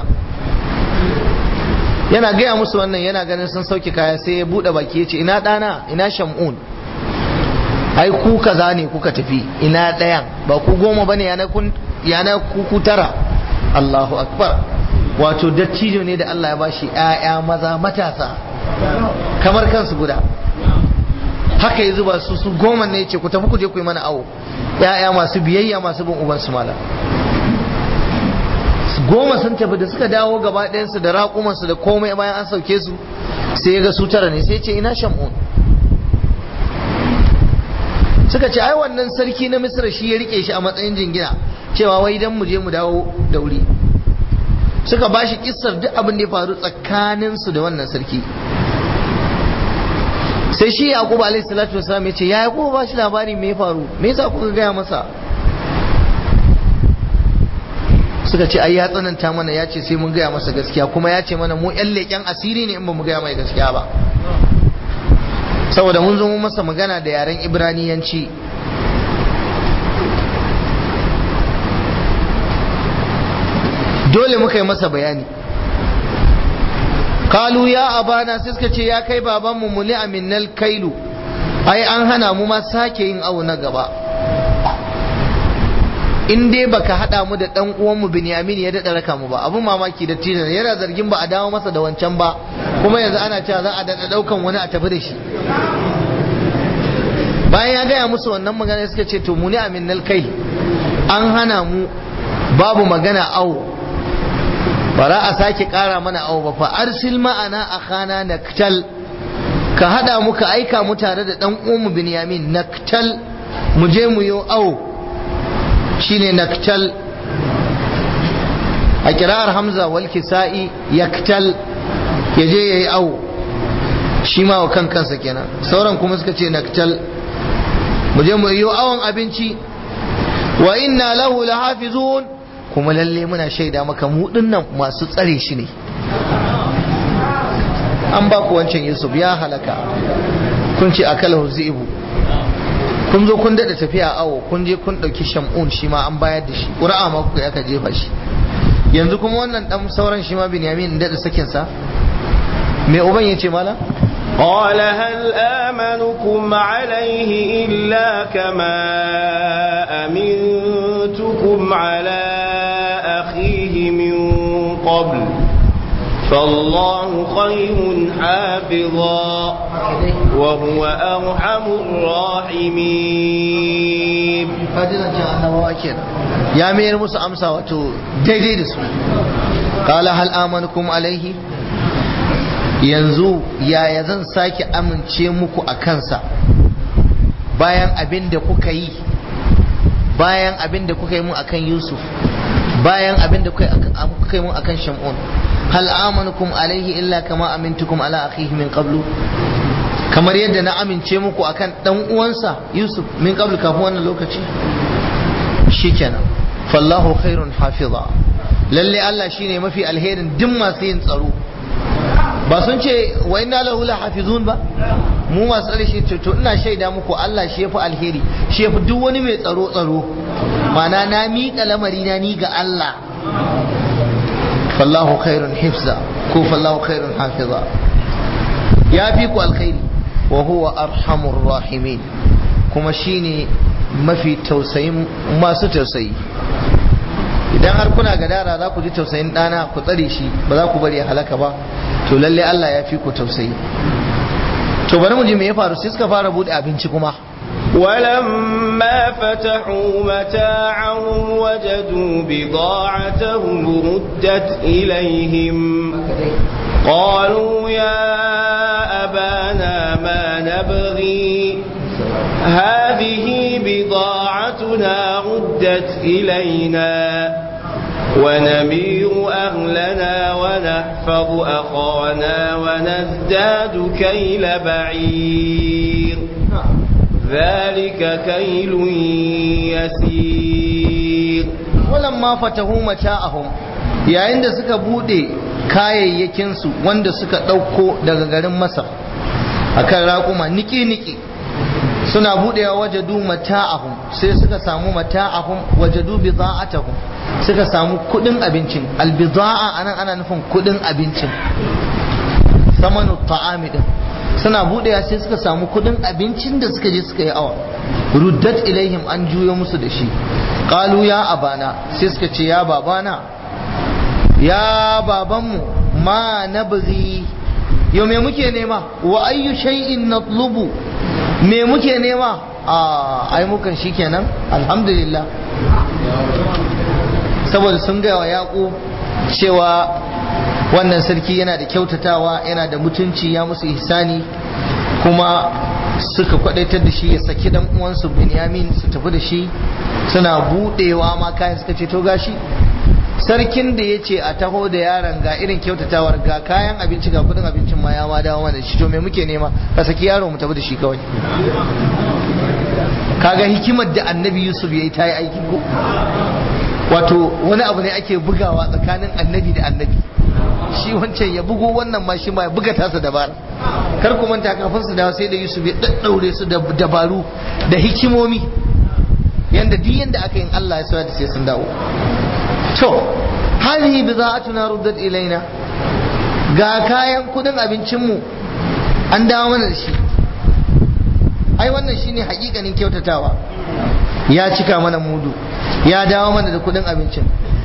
yana gaya musu wannan yana ganin sun sauke kaya sai ya buɗe baki ya ce ina ɗana ina shamun ai ku kaza ne kuka tafi ina ɗayan ba ku goma bane yana ku ku tara Allahu akbar wato dattijo ne da Allah ya bashi ƴaƴa maza matasa kamar kansu guda haka ya zuba su su goma ne ce ku tafi ku je ku yi mana awo ƴaƴa masu biyayya masu bin uban su mala goma sun tafi da suka dawo gaba ɗayansu da raƙumansu da komai bayan an sauke su sai ya ga su tara ne sai ce ina shamun suka ce ai wannan sarki na misra shi ya rike shi a matsayin jingina cewa wai dan mu je mu dawo da wuri suka ba shi kissar duk abin da ya faru tsakaninsu da wannan sarki sai shi yaqub alaihi salatu wasalam ya ce ya yaqub ba shi labari me ya faru me yasa kuka gaya masa suka ce ai ya tsananta mana ya ce sai mun gaya masa gaskiya kuma ya ce mana mu yan leƙen asiri ne in ba mu gaya mai gaskiya ba saboda mun zo mun masa magana da yaren ibraniyanci dole muka yi masa bayani kalu ya abana sai suka ce ya kai babanmu muli aminal kailu ai an hana mu ma sake yin awo na gaba in dai baka hada mu da dan uwanmu Binyamin ya dada raka mu ba abun mamaki da tijan yana zargin ba a dawo masa da wancan ba kuma yanzu ana cewa za a dada daukan wani a tafi da shi bayan ya gaya musu wannan magana suka ce to muni aminnal kai an hana mu babu magana awo bara a sake kara mana awo ba fa arsil ma'ana akhana naktal ka hada mu ka aika mu tare da dan uwanmu Binyamin naktal mu je mu yi awo shine naktal a kira'ar hamza wal kisa'i yaktal ya je ya yi awo shi ma wa kan kansa kenan sauran kuma suka ce naktal mu je mu yi awon abinci wa inna lahu lahafizun kuma lalle muna shaida maka mu dinnan masu tsare shi ne an ba ku wancan yusuf ya halaka kun ce akalahu zibu kun zo kun daɗa tafiya awo kun je kun ɗauki shamun shi ma an bayar da shi ƙura'a ma kuka aka jefa shi yanzu kuma wannan ɗan sauran shi ma binyamin daɗa sakinsa me uban ya ce mala قال هل آمنكم عليه إلا كما أمنتكم على أخيه من قبل فالله خير حافظا وهو أرحم الراحمين يا مير موسى أمسى وتو daidai da su قال هل آمنكم عليه yanzu yaya zan sake amince muku a kansa bayan abin da kuka yi bayan abin da kuka yi mun akan Yusuf bayan abin da kuka yi mun akan Shamun hal amanukum alaihi illa kama amintukum ala akhihi min qablu kamar yadda na amince muku akan dan uwansa Yusuf min qablu kafin wannan lokaci shikenan fallahu khairun hafiza lalle Allah shine mafi alherin duk masu yin tsaro ba sun ce wa inna lahu la hafizun ba mu masu tsare shi to ina shaida muku Allah shi yafi alheri shi yafi duk wani mai tsaro tsaro mana na miƙa lamari na ni ga Allah fallahu khairun hifza ko fallahu khairun hafiza ya fi ku alkhairi wa huwa arhamur rahimin kuma shine mafi tausayin masu tausayi idan har kuna gadara za ku ji tausayin ɗana ku tsare shi ba za ku bari ya halaka ba to lalle Allah ya fi ku tausayi to bari mu ji me ya faru sai suka fara bude abinci kuma ولما فتحوا متاعهم وجدوا بضاعتهم ردت إليهم قالوا يا أبانا ما نبغي هذه بضاعتنا ردت إلينا ونمير أهلنا ونحفظ أخانا ونزداد كيل بعير ذلك كيل يسير walamma fatahu mata'ahum yayin da suka bude kayayyakin su wanda suka dauko daga garin Masar akan raƙuma niki niki suna budewa wajadu mata'ahum sai suka samu mata'ahum wajadu bida'atahum suka samu kudin abincin albida'a anan ana nufin kudin abincin samanu ta'ami din suna budewa sai suka samu kudin abincin da suka je suka yi awa ruddat ilaihim an juyo musu da shi qalu ya abana sai suka ce ya babana ya babanmu ma nabghi yau me muke nema wa ayyu shay'in natlubu me muke nema a ai mukan shikenan alhamdulillah saboda sun gaya wa yaƙo cewa wannan sarki yana da kyautatawa yana da mutunci ya musu ihsani kuma suka kwadaitar da shi ya saki dan uwansu Binyamin su tafi da shi suna budewa ma kayan suka ce to gashi sarkin da ya ce a taho da yaron ga irin kyautatawar ga kayan abinci ga kudin abincin ma ya ma dawo mana shi to me muke nema ka saki yaro mu tafi da shi kawai kaga hikimar da annabi yusuf ya yi ta yi aiki ko wato wani abu ne ake bugawa tsakanin annabi da annabi shi wancan ya bugo wannan ma shi ma ya buga tasa dabara kar ku manta kafin su dawo sai da Yusuf ya daddaure su da dabaru da hikimomi yanda duk yanda aka yin Allah ya sa da sai sun dawo to hadhihi bida'atuna ruddat ilaina ga kayan kudin abincin mu an dawo mana da shi ai wannan shine hakikanin kyautatawa ya cika mana mudu ya dawo mana da kudin abincin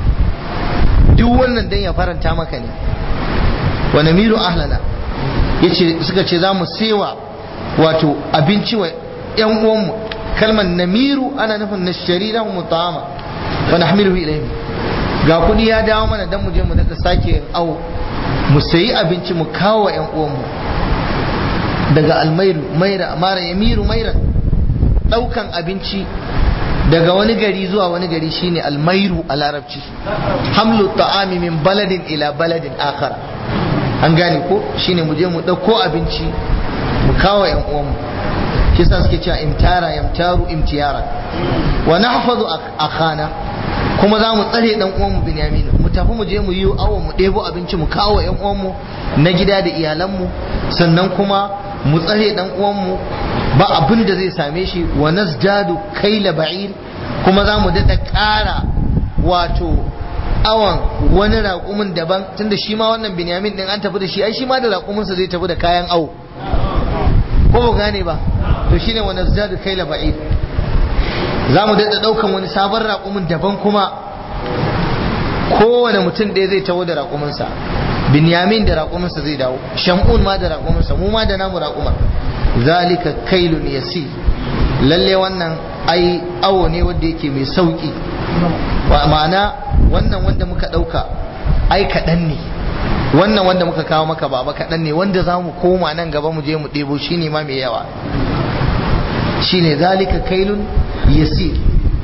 duk wannan dan ya faranta maka ne wa namiru ahlana yace suka ce zamu sewa wato abinci wa yan uwanmu kalmar namiru ana nufin nashtari lahum ta'ama wa nahmiluhu ilayhim ga kudi ya dawo mana dan mu je mu daga sake awo mu sayi abinci mu kawo yan uwanmu daga almairu maira mara yamiru maira daukan abinci daga wani gari zuwa wani gari shine almairu a larabci hamlu ta'ami min baladin ila baladin akhar an gane ko shine mu je mu dauko abinci mu kawo yan uwanmu shi sa suke cewa imtara yamtaru imtiyara wa nahfazu akhana kuma za mu tsare dan uwanmu binyamin mu tafi mu je mu yi awo mu ɗebo abinci mu kawo yan uwanmu na gida da iyalanmu sannan kuma mu tsare dan uwanmu ba abin da zai same shi wa nazdadu kaila ba'ir kuma za mu daɗa ƙara wato awan wani raƙumin daban tunda shi ma wannan binyamin din an tafi da shi ai shi ma da raƙuminsa zai tafi da kayan awo ko ba gane ba to shine wa nazdadu kaila ba'ir za mu daɗa ɗaukan wani sabon raƙumin daban kuma kowane mutum ɗaya zai taho da raƙuminsa binyamin da raƙuminsa zai dawo shamun ma da raƙuminsa mu ma da namu raƙuma zalika kailun yasi lalle wannan ai awo ne wanda yake mai sauƙi ma'ana wannan wanda muka ɗauka ai kaɗan ne wannan wanda muka kawo maka baba kaɗan ne wanda za mu koma nan gaba mu je mu ɗebo shi ne ma mai yawa shine zalika kailun yasir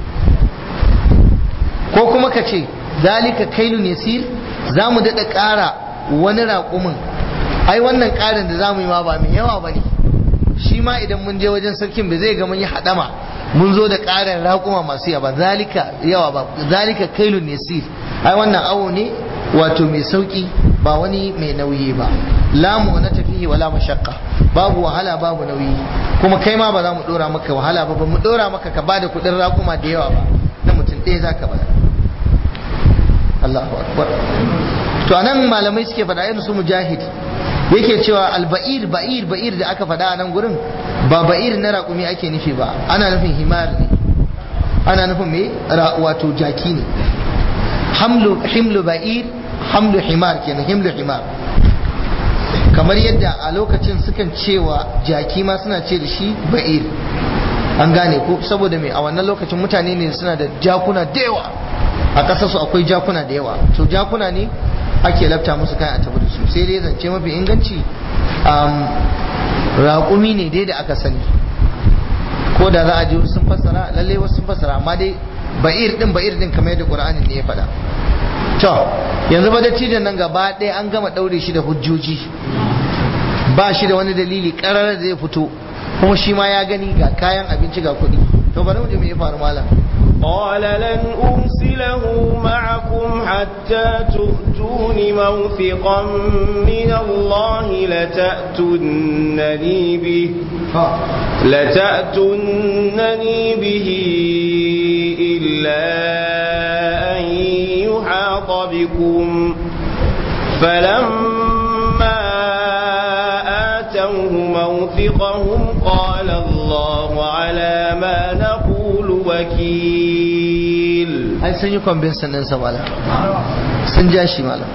ko kuma ka ce zalika kailun yasir za mu daɗa ƙara wani raƙumin ai wannan ƙarin da za mu yi ma ba mai yawa ba ne shi ma idan mun je wajen sarkin ba zai ga mun yi haɗama mun zo da ƙarin raƙuma masu yawa zalika yawa ba zalika kailun yasir ai wannan awo ne wato mai sauƙi ba wani mai nauyi ba lamu na tafihi wala mashaqqa babu wahala babu nauyi kuma kai ma ba za mu dora maka wahala ba ba mu dora maka ka bada kudin rakuma da yawa ba na mutum ɗaya zaka bada Allahu akbar to anan malamai suke faɗa irin su mujahid yake cewa alba'ir ba'ir ba'ir da aka faɗa a nan gurin ba ba'ir na raƙumi ake nufi ba ana nufin himar ne ana nufin me wato jaki ne hamlu himlu ba'ir hamlu himar kenan himlu himar kamar yadda a lokacin sukan cewa jaki ma suna ce da shi ba'ir an gane ko saboda mai a wannan lokacin mutane ne suna da jakuna da yawa a ƙasar su akwai jakuna da yawa to jakuna ne ake lafta musu kayan a tafi da su sai dai zance mafi inganci raƙumi ne dai da aka sani ko da za a ji sun fassara lalle wasu sun fassara amma dai ba'ir din ba'ir din kamar yadda qur'ani ne ya faɗa to yanzu ba dattijan nan gaba ɗaya an gama ɗaure shi da hujjoji ba shi da wani dalili ƙarar zai fito kuma shi ma ya gani ga kayan abinci ga kuɗi to bari mu je me ya faru malam قال لن أرسله معكم حتى تؤتون موثقا من الله لتأتونني به لتأتونني به إلا أن يحاط بكم فلما آتوه موثقهم قال الله على ما نقول وكيل ai sun yi convincing ɗinsa malam sun ja shi malam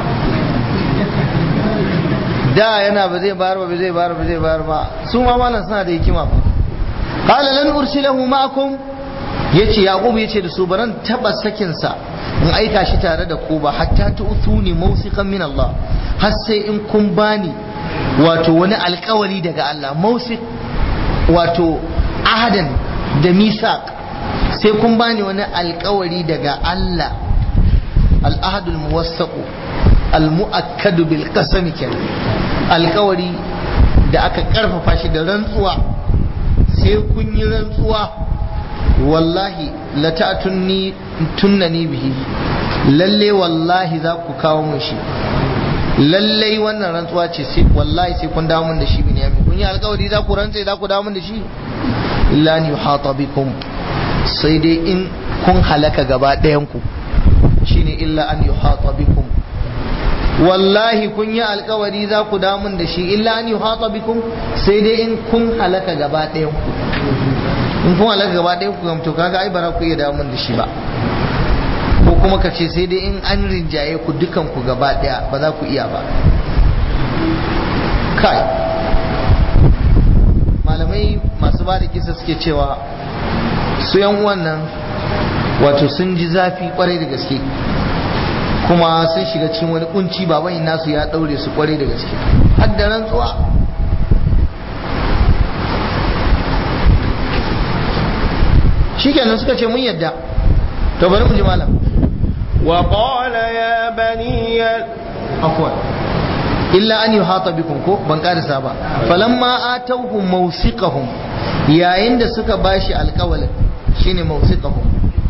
da yana ba zai bayar ba ba zai bayar ba zai bayar ba su ma malam suna da hikima ba qala lan ursilahu ma'akum yace yaqub yace da su baran taba sakin sa in aika shi tare da ku ba hatta tu'thuni mawsiqan min Allah har sai in kun bani wato wani alkawari daga Allah mawsiq wato ahadan da misaq sai kun bani wani alkawari daga Allah al-ahadul muwassaqu al-mu'akkadu bil qasami kenan alkawari da aka karfafa shi da rantsuwa sai kun yi rantsuwa wallahi la ta'tunni tunnani bihi lalle wallahi za ku kawo mun shi lalle wannan rantsuwa ce sai wallahi sai kun dawo mun da shi binyamin kun yi alkawari za ku rantse za ku dawo mun da shi illa an yuhata bikum sai dai in kun halaka gaba ɗayan ku shine illa an yuhata bikum wallahi kun yi alkawari za ku damun da shi illa an yuhata bikum sai dai in kun halaka gaba ɗayan ku in kun halaka gaba ɗayan ku gamto kaga ai bara ku iya damun da shi ba ko kuma ka ce sai dai in an rinjaye ku dukan ku gaba ɗaya ba za ku iya ba kai malamai masu ba da kisa suke cewa su yan uwan nan wato sun ji zafi kwarai da gaske kuma sun shiga cikin wani kunci baban nasu ya daure su kwarai da gaske har da rantsuwa shikenan suka ce mun yadda to bari mu ji malam وقال يا بني afwan illa an yuhata bikum ko ban karisa ba falamma atawhum mawsiqahum yayin da suka bashi alƙawalin shine mawsiqahum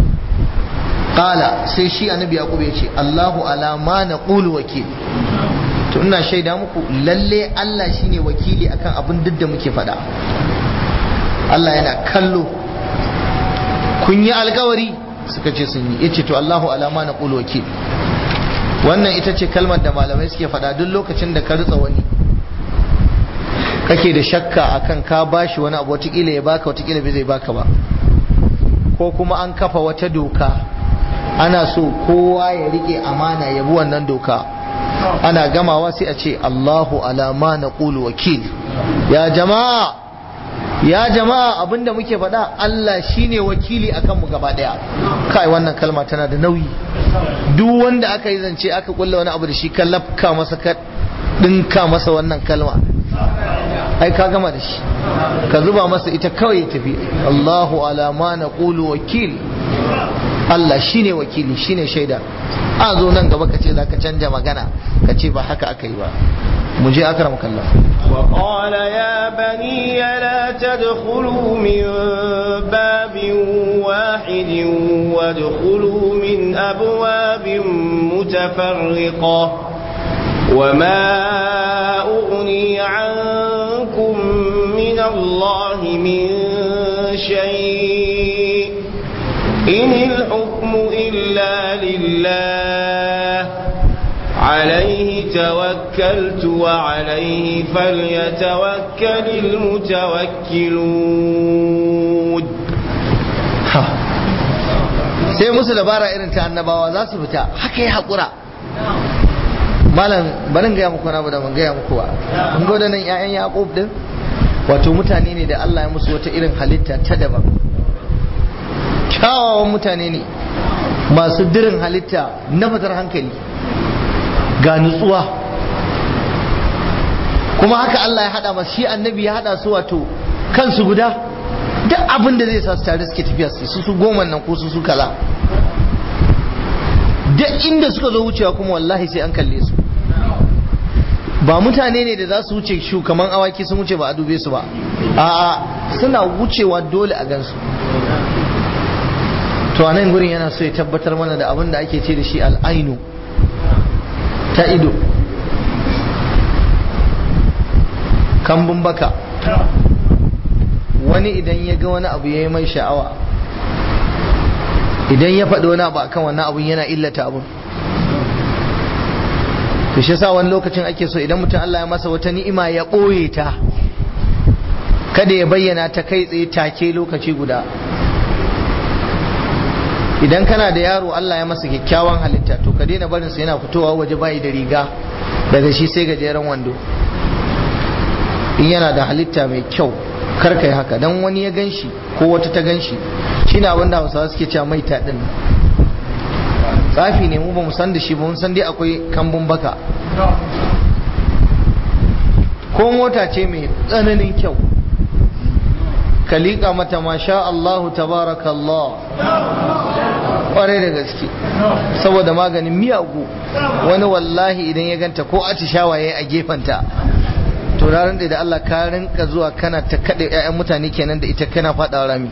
qala sai shi annabi yaqub ya ce Allahu ala ma naqulu wakil to ina shaida muku lalle Allah shine wakili akan abin duk da muke faɗa Allah yana kallo kun yi alkawari suka ce sun yi yace to Allahu ala ma naqulu wakil wannan ita ce kalmar da malamai suke faɗa duk lokacin da ka ritsa wani kake da shakka akan ka bashi wani abu watakila ya baka watakila bai zai baka ba ko kuma an kafa wata doka ana so kowa ya rike amana ya bi wannan doka ana gamawa sai a ce Allahu alama na ƙulu wakil ya jama'a ya jama'a abinda muke faɗa Allah shine wakili akan mu gaba ɗaya kai wannan kalma tana da nauyi duk wanda aka yi zance aka kulla wani abu da shi ka lafka masa ka ɗinka masa wannan kalma ai ka gama da shi ka zuba masa ita kawai ya tafi Allahu alama na ƙulu wakil Allah shine wakili shine shaida a zo nan gaba ka ce za ka canja magana ka ce ba haka aka yi ba mu je akram kallah وقال يا بني لا تدخلوا من باب واحد وادخلوا من أبواب متفرقة وما أغني عنكم من الله من شيء إن الحكم إلا لله عليه توكلت وعليه فليتوكل المتوكلون sai musu dabara irin ta annabawa za su fita haka ya haƙura malam barin gaya muku na ba da ban gaya muku ba kun ga nan 'ya'yan yaƙub din wato mutane ne da Allah ya musu wata irin halitta ta daban kyawawan mutane ne masu dirin halitta na fitar hankali ga nutsuwa kuma haka Allah ya hada masu shi annabi ya hada su wato kansu guda duk abin da zai sa su tare suke tafiya su su goma nan ko su su kaza duk inda suka zo wucewa kuma wallahi sai an kalle su ba mutane ne da za su wuce shu kaman awaki sun wuce ba a dube su ba a'a suna wucewa dole a gansu to a nan gurin yana so ya tabbatar mana da abin da ake ce da shi al'ainu ta ido kambun baka wani idan ya ga wani abu ya yi mai sha'awa idan ya faɗi wani abu akan wannan abun yana illata abun to shi sa wani lokacin ake so idan mutum Allah ya masa wata ni'ima ya ɓoye ta kada ya bayyana ta kai tsaye take lokaci guda idan kana da yaro Allah ya masa kyakkyawan halitta to ka daina barinsa yana fitowa waje bayi da riga daga shi sai gajeren wando in yana da halitta mai kyau kar kai haka dan wani ya ganshi ko wata ta ganshi shine abin da Hausawa suke cewa mai ta din tsafi ne mu ba mu san da shi ba mun san dai akwai kambun baka ko mota ce mai tsananin kyau ka liƙa mata masha Allahu tabarakallah ƙwarai da gaske saboda maganin miyagu wani wallahi idan ya ganta ko atishawa ya yi a gefenta to ranar da Allah ka rinka zuwa kana ta kaɗe 'ya'yan mutane kenan da ita kana faɗa rami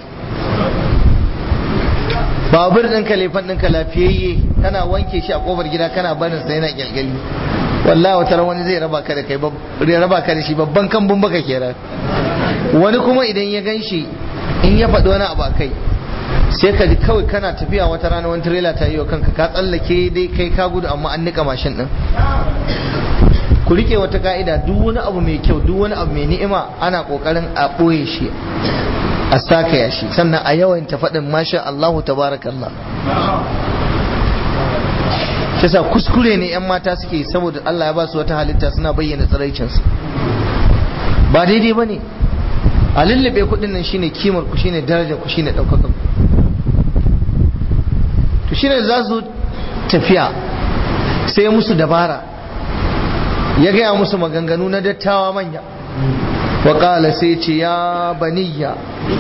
babur ɗinka lefan ɗinka lafiyayye kana wanke shi a ƙofar gida kana barin sa yana kyalkyali wallahi wata wani zai raba ka da kai raba ka da shi babban kambun baka kenan wani kuma idan ya gan shi in ya faɗi wani abu a kai sai ka ji kawai kana tafiya wata rana wani tirela ta yi wa kanka ka tsallake dai kai ka gudu amma an nika mashin ɗin ku rike wata ka'ida duk wani abu mai kyau duk wani abu mai ni'ima ana kokarin a ɓoye shi a saka ya shi sannan a yawan ta faɗin masha Allahu tabarakallah kisa kuskure ne yan mata suke saboda Allah ya ba su wata halitta suna bayyana tsiraicinsu ba daidai ba ne a lullube kuɗin nan shine kimar ku shine darajar ku shine ɗaukakar ku to shine za su tafiya sai musu dabara ya gaya musu maganganu na dattawa manya wa ƙala sai ce ya baniya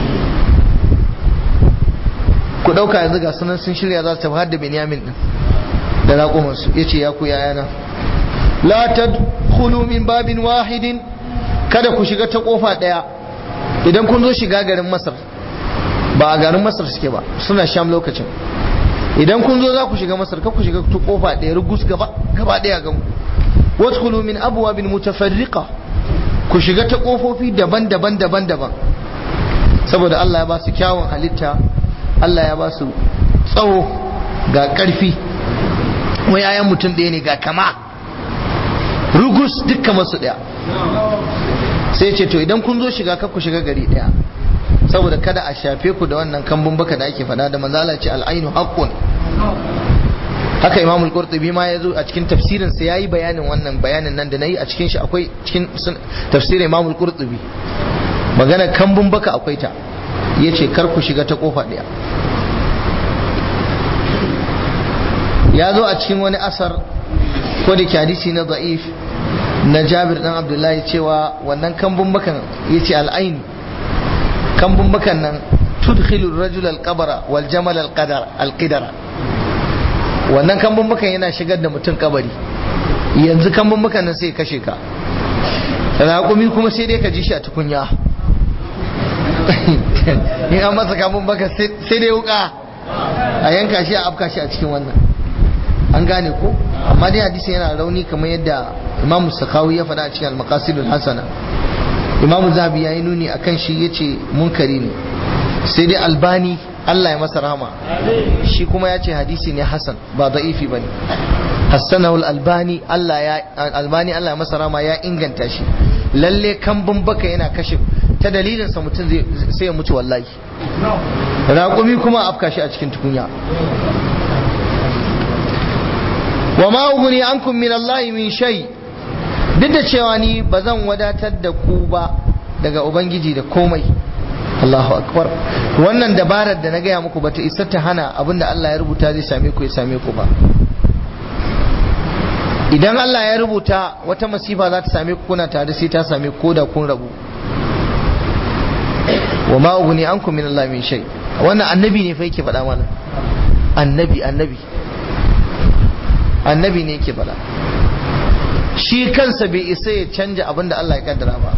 ku ɗauka yanzu ga sunan sun shirya za su tafi hadda benyamin ɗin da raƙumansu ya ce ya ku yayana la ta min babin wahidin kada ku shiga ta ƙofa ɗaya idan kun zo shiga garin masar ba a garin masar suke ba suna sham lokacin idan kun zo za ku shiga masar ka ku shiga ta ƙofa ɗaya rugus gaba ɗaya gan ku wadkhulu min abwabin mutafarriqa ku shiga ta kofofi daban-daban daban-daban saboda Allah ya ba su kyawun halitta Allah ya ba su tsawo ga ƙarfi wai ayan mutum ɗaya ne ga kama rugus dukkan masu ɗaya sai ce to idan kun zo shiga ku shiga gari ɗaya saboda kada a shafe ku da wannan kambun baka da ake faɗa da manzala ce al'ainu haqqun haka imam al-qurtubi ma ya zo a cikin tafsirin sa yayi bayanin wannan bayanin nan da nayi a cikin shi akwai cikin tafsirin imam al-qurtubi magana kambun baka akwai ta yace kar ku shiga ta kofa daya ya zo a cikin wani asar ko da hadisi na da'if na Jabir dan Abdullahi cewa wannan kambun bakan yace al-ain kambun bakan nan tudkhilu ar-rajul al-qabra wal jamal al-qadar al-qidara wannan kambun bakan yana shigar da mutum kabari yanzu kambun bakan nan sai kashe ka raƙumi kuma sai dai ka ji shi a tukunya in an masa kambun baka sai dai wuka a yanka shi a afka shi a cikin wannan an gane ko amma dai hadisi yana rauni kamar yadda imam sakawi ya faɗa a cikin al-maqasidul hasana imam zahabi ya yi nuni akan shi yace munkari ne sai dai albani Allah ya masa rahama shi kuma ya ce hadisi ne hasan ba da'ifi bane hassanahu albani Allah ya albani Allah ya masa rahama ya inganta shi lalle kambun baka yana kashe ta dalilin sa mutum zai sai ya mutu wallahi raƙumi kuma afka shi a cikin tukunya wa ma uguni ankum min Allah min shay duk da cewa ni ba zan wadatar da ku ba daga ubangiji da komai Allahu akbar wannan dabarar da na gaya muku bata isa ta hana abinda Allah ya rubuta zai same ku ya same ku ba idan Allah ya rubuta wata masifa za ta same ku kuna tare sai ta same ku da kun rabu wa ma uguni ankum min Allah min shay wannan annabi ne fa yake faɗa mana annabi annabi annabi ne yake faɗa shi kansa bai isa ya canja abin da Allah ya kaddara ba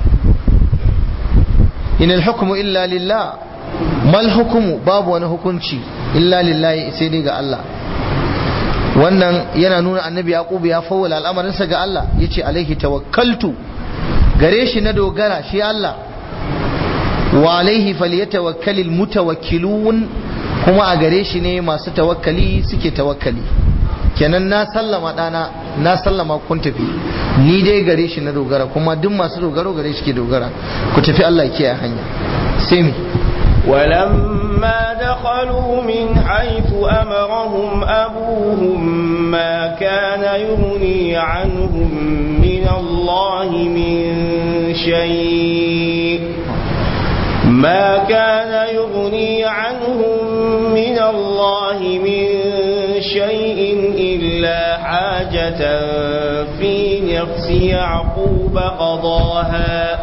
inal hukmu illa lillah mal hukumu babu wani hukunci illa lillahi sai dai ga Allah wannan yana nuna annabi yaqub ya fawwala al'amarinsa ga Allah yace alaihi tawakkaltu gare shi na dogara shi Allah wa alaihi falyatawakkalul mutawakkilun kuma a gare shi ne masu tawakkali suke tawakkali kenan na sallama dana na sallama kun tafi ni dai gare shi na dogara kuma duk masu dogaro gare shi ke dogara ku tafi Allah ya kiyaye hanya sai mi ولما دخلوا من حيث أمرهم أبوهم ما كان يغني عنهم من الله من شيء ما كان يغني عنهم من الله من شيء إلا حاجة في نفس يعقوب قضاها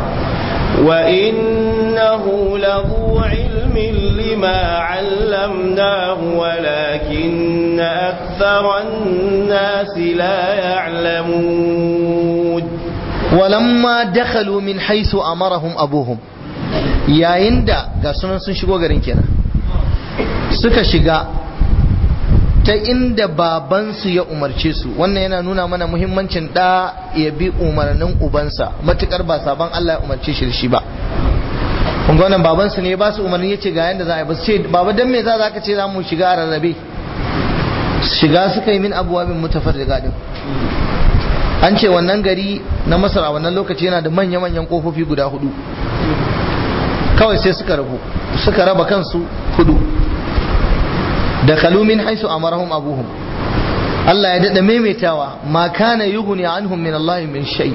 وإنه لذو علم لما علمناه ولكن أكثر الناس لا يعلمون ولما دخلوا من حيث أمرهم أبوهم yayin da ga sunan sun shigo garin kenan suka shiga ta inda babansu ya umarce su wannan yana nuna mana muhimmancin da ya bi umarnin ubansa matukar ba sabon Allah ya umarce shi da shi ba kun wannan babansu ne ba su umarni yace ga yanda za a yi ba su ce baba dan me za za ka ce za mu shiga a rarrabe shiga suka yi min abuwabin mutafarriga din an ce wannan gari na masar a wannan lokaci yana da manya-manyan kofofi guda hudu kawai sai suka rabu suka raba kansu hudu da kalumin haisu amarahum abuhum Allah ya dada maimaitawa ma kana yughni anhum min Allah min shay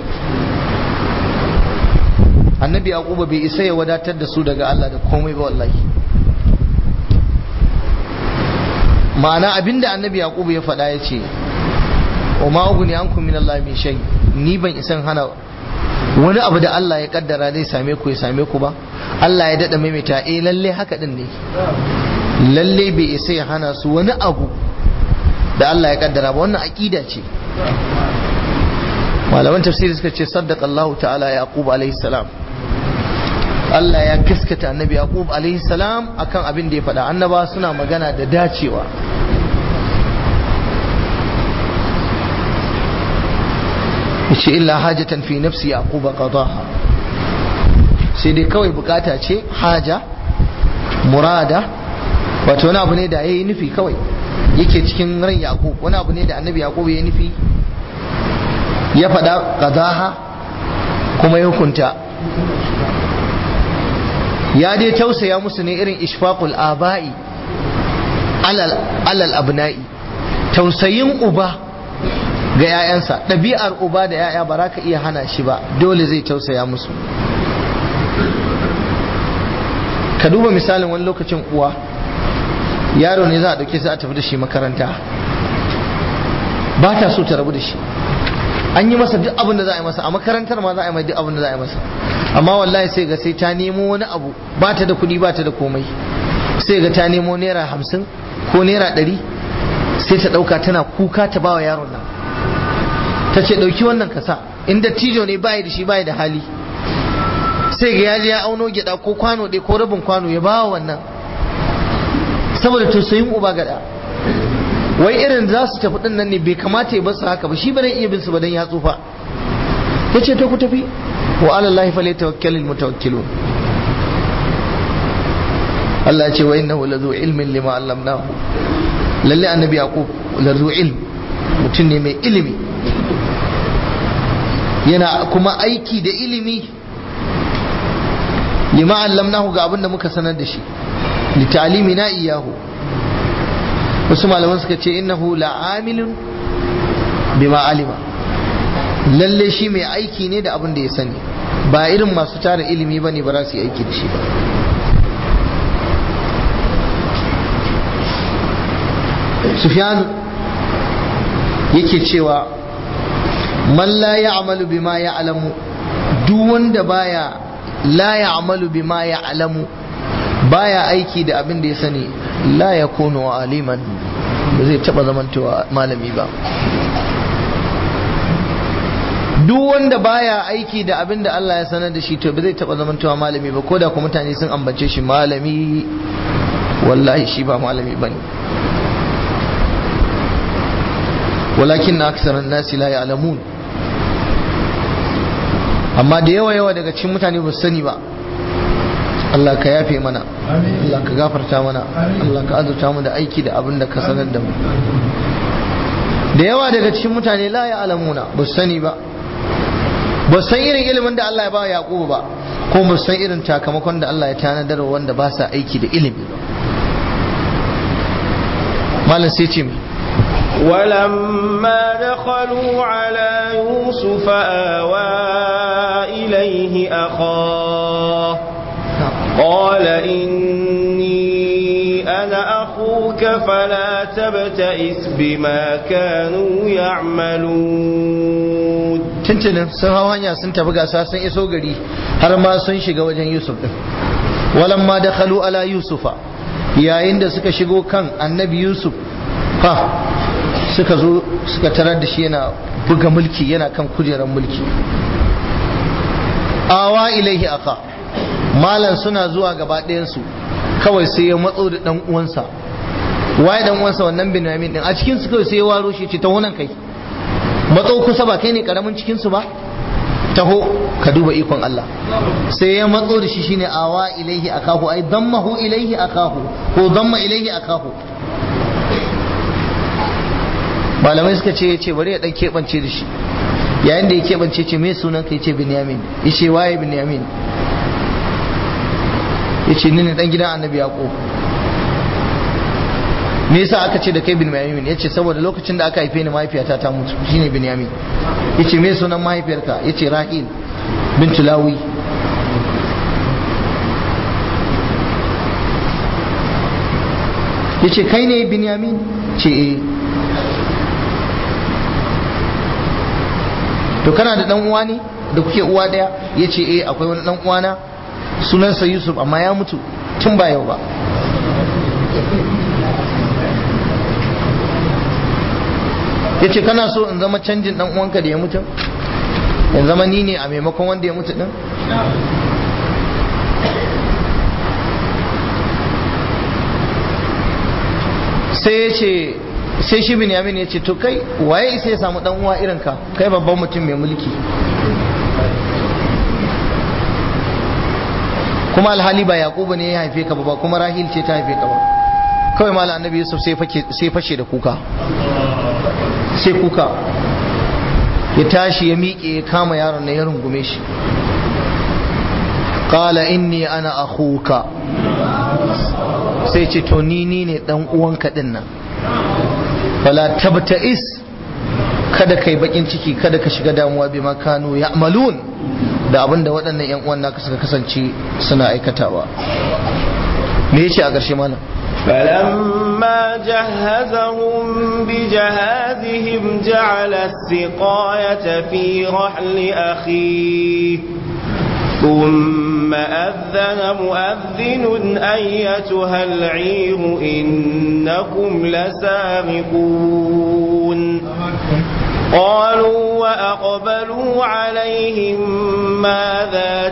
annabi yaquba bai isa ya wadatar da su daga Allah da komai ba wallahi ma'ana abinda annabi yaquba ya faɗa ya ce wa ma ughni ankum min Allah min shay ni ban isan hana wani abu da Allah ya kaddara zai same ku ya same ku ba Allah ya dada maimaita eh lalle haka din ne lalle bai isa ya hana su wani abu da Allah ya kaddara ba wannan aqida ce malaman tafsiri suka ce saddaqa Allah ta'ala yaqub alaihi salam Allah ya gaskata annabi yaqub alaihi salam akan abin da ya faɗa annaba suna magana da dacewa yace illa hajatan fi nafsi yaquba qadaha sai dai kawai bukata ce haja murada wato wani abu ne da yayi nufi kawai yake cikin ran yaqub wani abu ne da annabi yaqub ya nufi ya faɗa qadaha kuma ya hukunta ya dai tausaya musu ne irin ishfaqul aba'i alal alal abna'i tausayin uba ga 'ya'yansa ɗabi'ar uba da 'ya'ya ba za ka iya hana shi ba dole zai tausaya musu ka duba misalin wani lokacin uwa yaro ne za a ɗauke sai a tafi da shi makaranta ba ta so ta rabu da shi an yi masa duk abin da za a yi masa a makarantar ma za a yi mai duk abin da za a yi masa amma wallahi sai ga sai ta nemo wani abu ba ta da kuɗi ba ta da komai sai ga ta nemo naira hamsin ko naira ɗari sai ta ɗauka tana kuka ta bawa yaron nan ta ce ɗauki wannan kasa in dattijo ne bayi da shi bayi da hali sai ga yaji ya auno gyaɗa ko kwano ɗaya ko rabin kwano ya bawa wannan saboda tausayin uba gada wai irin za su tafi ɗin nan ne bai kamata ya basu haka ba shi ba iya bin su ba dan ya tsufa ya ce to ku tafi wa alallahi fa tawakkalul mutawakkilun Allah ya ce wa innahu lazu ilmin lima allamnahu lalle annabi yaqub lazu ilm mutum ne mai ilimi yana kuma aiki da ilimi lima allamnahu ga abinda muka sanar da shi li ta'limi na iyahu wasu malaman suka ce innahu la'amilun bima alima lalle shi mai aiki ne da abin da ya sani ba irin masu tara ilimi bane ba za su yi aiki da shi ba sufyan yake cewa man la ya'malu bima ya'lamu duk wanda baya la ya'malu bima ya'lamu baya aiki da abin da ya sani la yakunu aliman ba zai taba zamantowa malami ba duk wanda baya aiki da abin da Allah ya sanar da shi to ba zai taba zamantowa malami ba ko da kuma mutane sun ambace shi malami wallahi shi ba malami bane walakin na aksaran nasi la ya'lamun amma da yawa yawa daga cikin mutane ba su sani ba Allah ka yafe mana Allah ka gafarta mana Allah ka azurta mu da aiki da abin da ka sanar da mu da yawa daga cikin mutane la ya alamuna ba su sani ba ba san irin ilimin da Allah ya ba Yaqubu ba ko ba san irin takamakon da Allah ya tanadar wanda ba sa aiki da ilimi ba malam sai ce mi ولما دخلوا على يوسف آوى إليه أخاه قال إني أنا أخوك فلا تبتئس بما كانوا يعملون tuntunin sun hau hanya sun tafi gasa sun iso gari har ma sun shiga wajen yusuf din walan ma dakhalu ala yusufa yayin da suka shigo kan annabi yusuf fa suka zo suka tarar da shi yana buga mulki yana kan kujerar mulki awa ilaihi aka malan suna zuwa gaba ɗayansu kawai sai ya matso da ɗan uwansa waye ɗan uwansa wannan binyamin din a cikin su kawai sai ya waro shi ce ta wannan kai matso kusa ba kai ne karamin cikin su ba taho ka duba ikon Allah sai ya matso da shi shine awa ilaihi akahu ai dammahu ilaihi akahu ko damma ilaihi akahu malamai suka ce ce bari ya dan keɓance da shi yayin da ya keɓance ce me sunan ka yace binyamin yace waye binyamin yace ni ne dan gidan annabi yaqub me yasa aka ce da kai binyamin yace saboda lokacin da aka haife ni mahaifiyata ta mutu shine binyamin yace me sunan mahaifiyarka yace rahil bintu lawi yace kai ne binyamin ce eh to kana da dan uwa ne da kuke uwa daya yace eh akwai wani dan uwana sunansa Yusuf amma ya mutu tun ba yau ba yace kana so in zama canjin dan uwanka da ya mutu in zama ni ne a maimakon wanda ya mutu din sai ya ce sai shi binyamin ya ce to kai waye isa ya samu dan uwa irin ka kai babban mutum mai mulki kuma alhali ba yaqubu ne ya haife ka ba kuma rahil ce ta haife ka ba kawai malam annabi yusuf sai fake sai fashe da kuka sai kuka ya tashi ya miƙe ya kama yaron na ya rungume shi qala inni ana akhuka sai ce to ni ni ne dan uwanka din nan fala tabta'is kada kai bakin ciki kada ka shiga damuwa bi makanu ya'malun da abinda waɗannan yan uwan naka suka kasance suna aikatawa me yace a ƙarshe malam فلما جهزهم بجهازهم جعل السقاية في رحل أخيه ثم أذن مؤذن أيتها العير إنكم لسارقون قالوا وأقبلوا عليهم ماذا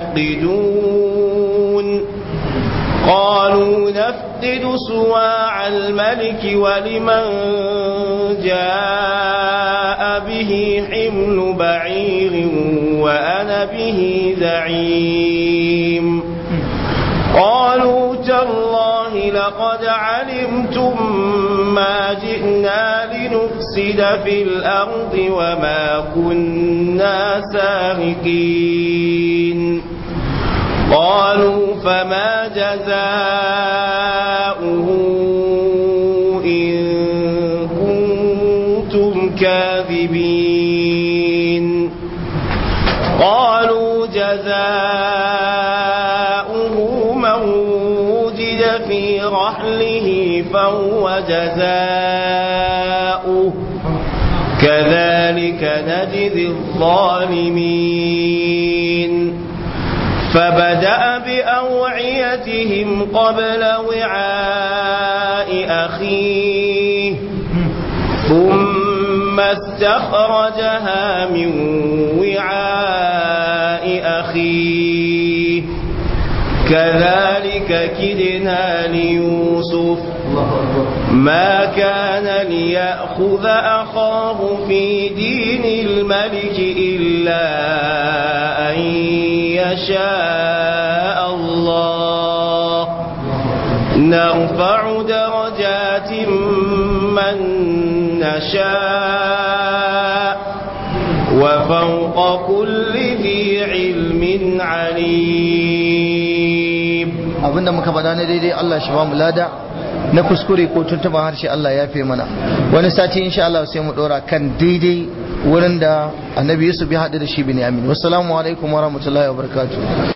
تفقدون قالوا نفقد سواع الملك ولمن جاء به حمل بعير وأنا به زعيم قالوا تالله لقد علمتم ما جئنا لنفسد في الأرض وما كنا سارقين قالوا فما جزاؤه إن كنتم كاذبين قالوا جزاؤه من وجد في رحله فهو جزاؤه كذلك نجزي الظالمين فبدأ بأوعيتهم قبل وعاء أخيه ثم استخرجها من وعاء أخيه كذلك كدنا ليوسف ما كان ليأخذ أخاه في دين الملك إلا أن يشاء الله نرفع درجات من نشاء وفوق كل ذي علم عليم abinda muka faɗa na daidai Allah shi ba mu lada na kuskure ko tuntuban harshe Allah ya fi mana wani sati insha Allah sai mu dora kan daidai wurin da annabi Yusuf ya haɗu da shi bin Amin wassalamu alaikum wa rahmatullahi wa barakatuh